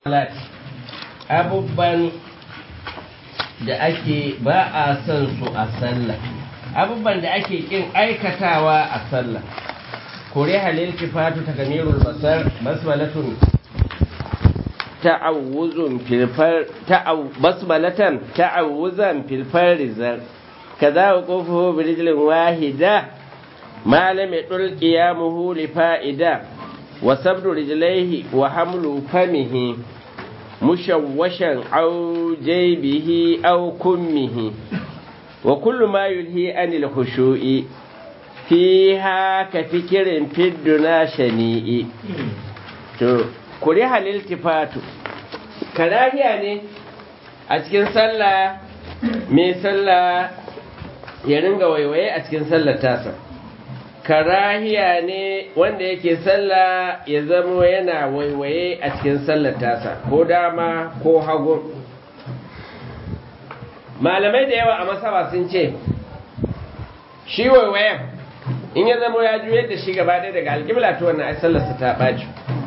abubuwan da ake ba a son su a sallah abubuwan da ake kin aikatawa a sallah kore halil kifatu ta gamirul basar basmalatun ta'awuzun filfar basmalatan ta'awuzan filfar rizal kaza wa kofuhu birijlin wahida ma lam yadul qiyamuhu li fa'ida wa sabdu rijlaihi wa hamlu famihi مشوشا أو جيبه أو كمه وكل ما يلهي عن الخشوع فيها كفكر في الدنا شنيء كره الالتفات كراهية ne a cikin sallah mai sallah ya ringa waiwaye a cikin sallar tasa karahiya ne wanda yake sallah ya zama yana waiwaye a cikin sallar tasa ko dama ko hagu malamai da yawa a masaba sun ce shi waiwayen in ya zama ya juyar da shi gaba ɗaya daga alƙibla ta wannan ai sallarsa ta ɓaci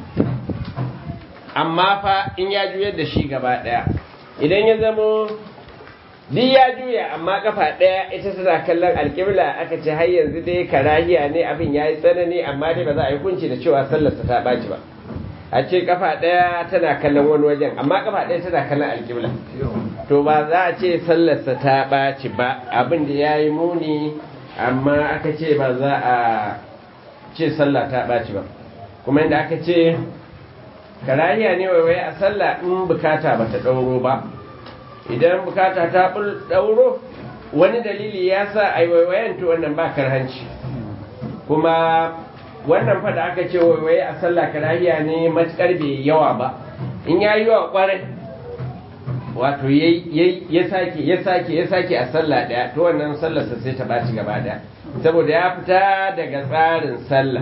amma fa in ya juyar da shi gaba ɗaya idan ya zama duk ya juya amma kafa ɗaya ita tana kallon alƙibla aka ce har yanzu dai karahiya ne abin ya yi tsanani amma dai ba za a yi kunci da cewa sallarsa ta ɓaci ba a ce kafa ɗaya tana kallon wani wajen amma kafa ɗaya tana kallon alƙibla to ba za a ce sallarsa ta ɓaci ba abin da ya yi muni amma aka ce ba za a ce sallah ta ɓaci ba kuma inda aka ce karahiya ne waiwaye a sallah in bukata ba ta ɗauro ba idan bukata ta ɗauro wani dalili ya sa a yi waiwayen to wannan ba karhanci kuma wannan fada aka ce waiwaye a sallah karahiya ne matukar bai yawa ba in ya yi yawa kwarai wato ya sake ya sake ya sake a sallah ɗaya to wannan sallarsa sai ta ɓaci gaba ɗaya saboda ya fita daga tsarin sallah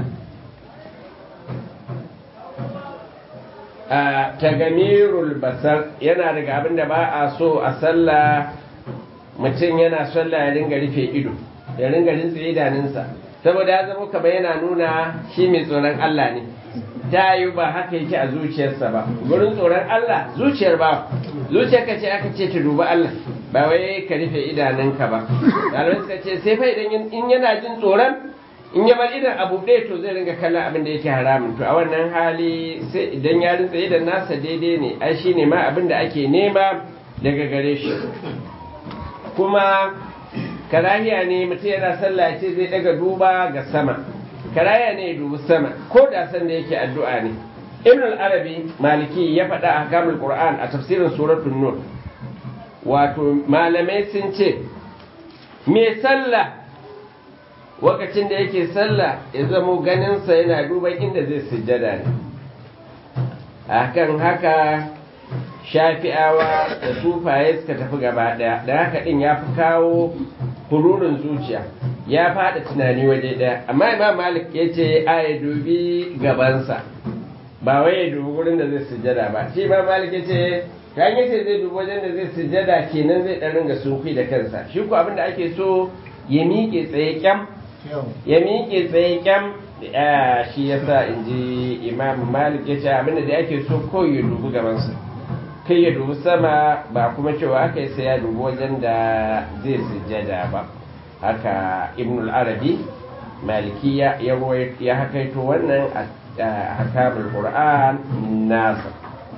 a tagamirul basar yana daga abin da ba a so a sallah mutum yana sallah ya ringa rufe ido ya ringa rintse idanunsa saboda ya zama kamar yana nuna shi mai tsoron Allah ne ta yi ba haka yake a zuciyarsa ba gurin tsoron Allah zuciyar ba zuciyar ka ce aka ce ta duba Allah ba wai ka rufe idanunka ba ɗalibai suka ce sai fa idan in yana jin tsoron in ya bar idan abu ɗaya to zai ringa kallon abin da yake haramun to a wannan hali sai idan ya rinsa idan nasa daidai ne ai shine ma abin da ake nema daga gare shi kuma karahiya ne mutum yana sallah ce zai daga duba ga sama karahiya ne ya dubi sama ko da san da yake addu'a ne ibn al-arabi maliki ya faɗa a kamul qur'an a tafsirin suratul nur wato malamai sun ce me sallah wakacin da yake sallah ya zamo ganinsa yana duban inda zai sujjada ne akan haka shafi'awa da sufaye suka tafi gaba daya da haka din ya fi kawo hururin zuciya ya fada tunani waje daya amma imam malik ya ce a ya dubi gabansa ba wai ya dubi wurin da zai sujjada ba shi imam malik ya ce kan yace zai dubi wajen da zai sujjada kenan zai dan ringa sunfi da kansa shi ko abin da ake so ya miƙe tsaye kyam ya miƙe tsaye kyam shi ya sa in ji imam malik ya ce abinda da ake so ko ya dubi gabansa kai ya dubi sama ba kuma cewa aka yi sai ya dubi wajen da zai sujjada ba haka ibn al-arabi maliki ya ya hakaito wannan a hakamul qur'an nasa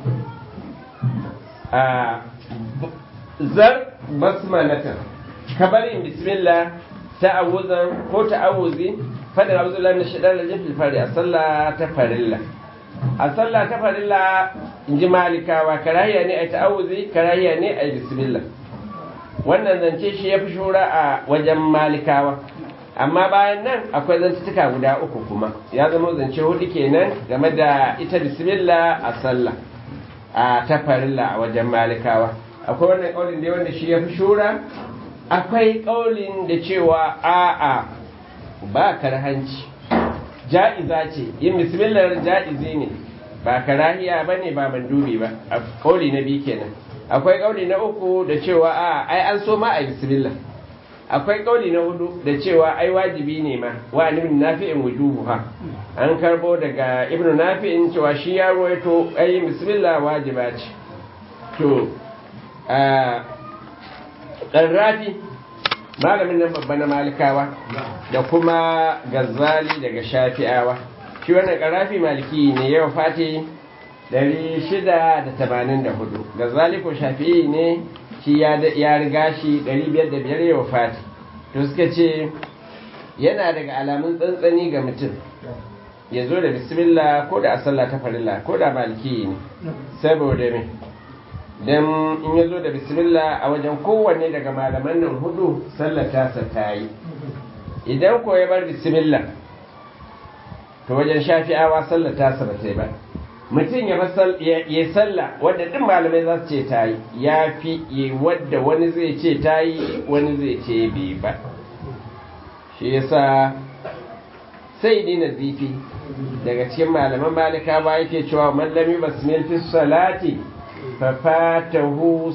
zar basmalatan kabarin bismillah ta'awuzan ko ta'awuzi fadin auzullahi min shaitanir rajim fil fari a sallah ta farilla a sallah ta farilla inji malikawa karahiya ne ai ta'awuzi karahiya ne ai bismillah wannan zance shi yafi shura a wajen malikawa amma bayan nan akwai zantuka guda uku kuma ya zama zance hudu kenan game da ita bismillah a sallah a ta farilla a wajen malikawa akwai wannan kaulin da wanda shi yafi shura akwai ƙaunin da cewa a'a ba karhanci ja'iza ce yin bismillah ja'izi ne ba karahiya ba ne ba mandubi ba a ƙauli na biyu kenan akwai ƙauli na uku da cewa a'a ai an so ma a bismillah akwai kauli na hudu da cewa ai wajibi ne ma wa ibn nafi'in wujubuha an karbo daga ibn nafi'in cewa shi ya ruwaito ai bismillah wajiba ce to a qarrafi malamin nan babba na malikawa da kuma gazali daga shafi'awa shi wannan qarrafi maliki ne yau fati 684 gazali ko shafi'i ne shi ya riga shi 505 yau fati to suka ce yana daga alamun tsantsani ga mutum ya zo da bismillah ko da asalla ta farilla ko da maliki ne saboda me don in ya zo da bismillah a wajen kowanne daga malaman nan hudu sallar tasa ta yi idan ko ya bar bismillah to wajen shafi'awa sallar tasa ba ta yi ba mutum ya yi sallah wadda ɗin malamai za su ce ta yi ya fi yi wadda wani zai ce ta yi wani zai ce bai ba shi yasa sai dina zifi daga cikin malaman malika ba yake cewa mallami basmil fi salati fa fatahu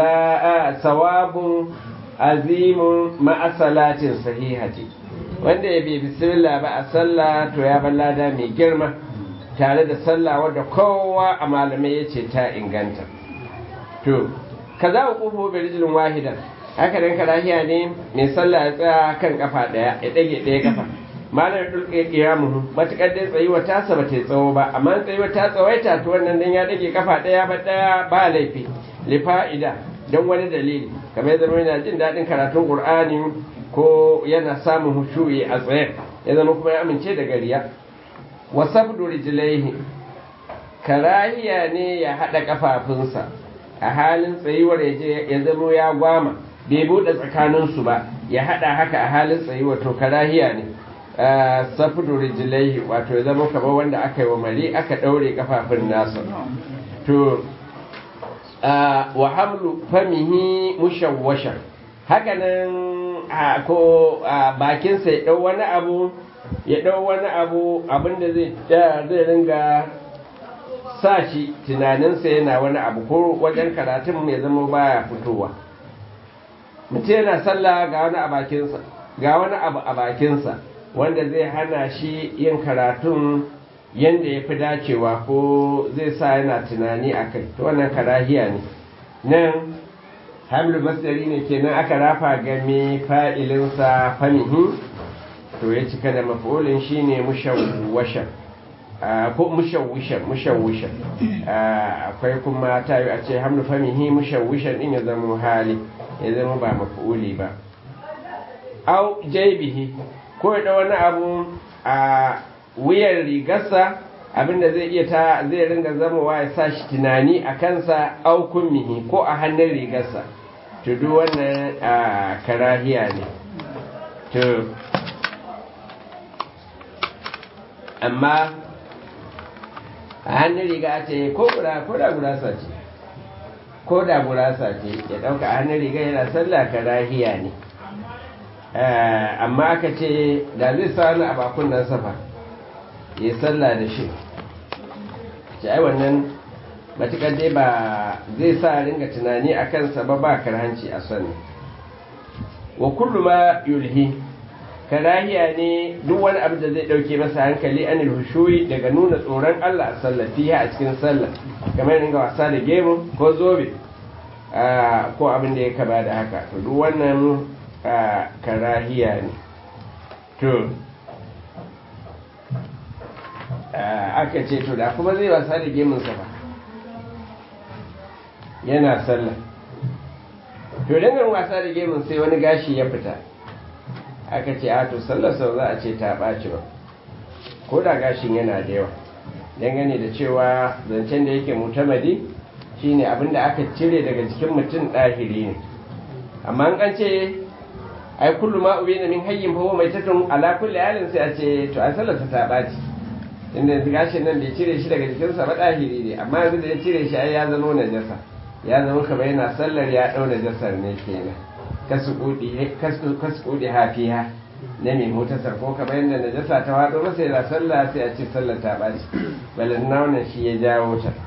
sawabun azimun ma'a salatin sahihati wanda ya bi bismillah ba a sallah to ya ballada mai girma tare da sallah wadda kowa a malamai ya ce ta inganta to ka za ku kufo bi rijilin wahidan haka dan karahiya ne mai sallah ya tsaya kan kafa daya ya dage daya kafa malam ya dulke kiyamu matukar dai tsayuwa ta saba ta tsawo ba amma tsayuwa ta tsawaita to wannan dan ya dage kafa daya ba daya ba laifi li fa'ida don wani dalili kamar ya zama yana jin daɗin karatun qur'ani ko yana samun hushu'i a tsaye ya zama kuma ya amince da gariya wasabdu rijlaihi karahiya ne ya hada kafafunsa a halin tsayuwar ya ya zamo ya gwama bai bude tsakaninsu ba ya hada haka a halin tsayuwar to karahiya ne sabdu rijlaihi wato ya zama kamar wanda aka yi wa mari aka daure kafafun nasa to wa hamlu famihi mushawwasha haka nan ko bakinsa ya dau wani abu ya ɗau wani abu abinda zai zai ringa sa shi tunaninsa yana wani abu ko wajen karatun ya zama baya fitowa mutum yana sallah ga wani a bakinsa ga wani abu a bakinsa wanda zai hana shi yin karatun yadda ya fi dacewa ko zai sa yana tunani a kai to wannan karahiya ne nan hamlu masdari ne kenan aka rafa game fa'ilinsa famihi to ya cika da mafulin shine mushawwashan ko mushawwishan mushawwishan akwai kuma ta yi a ce hamlu famihi mushawwishan din ya zama hali ya zama ba mafuli ba au jaibihi ko da wani abu a wuyan rigarsa abinda zai iya ta zai ringa zamowa ya sa shi tunani a kansa au kummihi ko a hannun rigarsa to duk wannan karahiya ne to amma a hannun riga ce ko da gurasa ce ko da gurasa ce ya ɗauka a hannun riga yana sallah karahiya ne amma aka ce da zai sa wani abakun nan safa ya sallah da shi ce ai wannan matuƙar dai ba zai sa ringa tunani a kansa ba ba karhanci a sani wa kullu ma yulhi karahiya ne duk wani abu da zai dauke masa hankali anil hushuyi daga nuna tsoron Allah a sallah fiha a cikin sallah kamar ringa wasa da gemu ko zobe ko abin da ya kaba da haka to duk wannan karahiya ne to aka ce to da kuma zai wasa da gemunsa ba yana sallah to dangan wasa da gemun sai wani gashi ya fita aka ce a to sallar sau za a ce ta ɓaci ba ko da gashin yana da yawa dangane da cewa zancen da yake mutamadi shine abin da aka cire daga jikin mutum ɗahiri ne amma an ce ai kullu ma ubi min hayyin fa mai tatun ala kulli halin sai a ce to a sallar ta ɓaci inda gashin nan bai cire shi daga jikinsa ba ɗahiri ne amma yanzu da ya cire shi ai ya zama najasa ya zama kamar yana sallar ya ɗau najasar ne kenan kasu kudi hafiya na mai motasar ko kamar yadda najasa ta waɗo masa yana sallah sai a ce sallar ta ɓaci balin na wannan shi ya jawo ta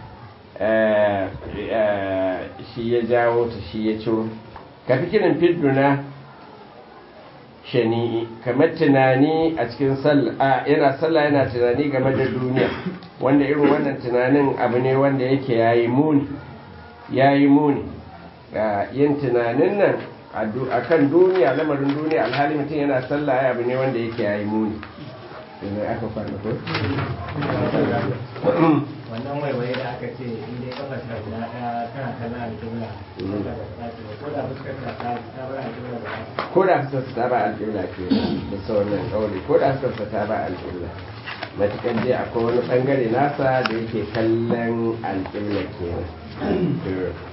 shi ya jawo ta shi ya ciro ka fi kirin fidduna shani'i kamar tunani a cikin sallah yana sallah yana tunani game da duniya wanda irin wannan tunanin abu ne wanda yake yayi muni yayi muni yin tunanin nan a kan duniya lamarin duniya alhali mutum yana sallah ya abu ne wanda yake yayi muni yanzu aka kwana ko? wannan waiwaye da aka ce in dai kafa ta guda ɗaya tana kallon alƙibla ko da fuskar ta ta bar alƙibla ba ko da fuskar ta ba alƙibla ke da sauran ƙauri ko da fuskar ta ba alƙibla matuƙar dai akwai wani ɓangare nasa da yake kallon alƙibla kenan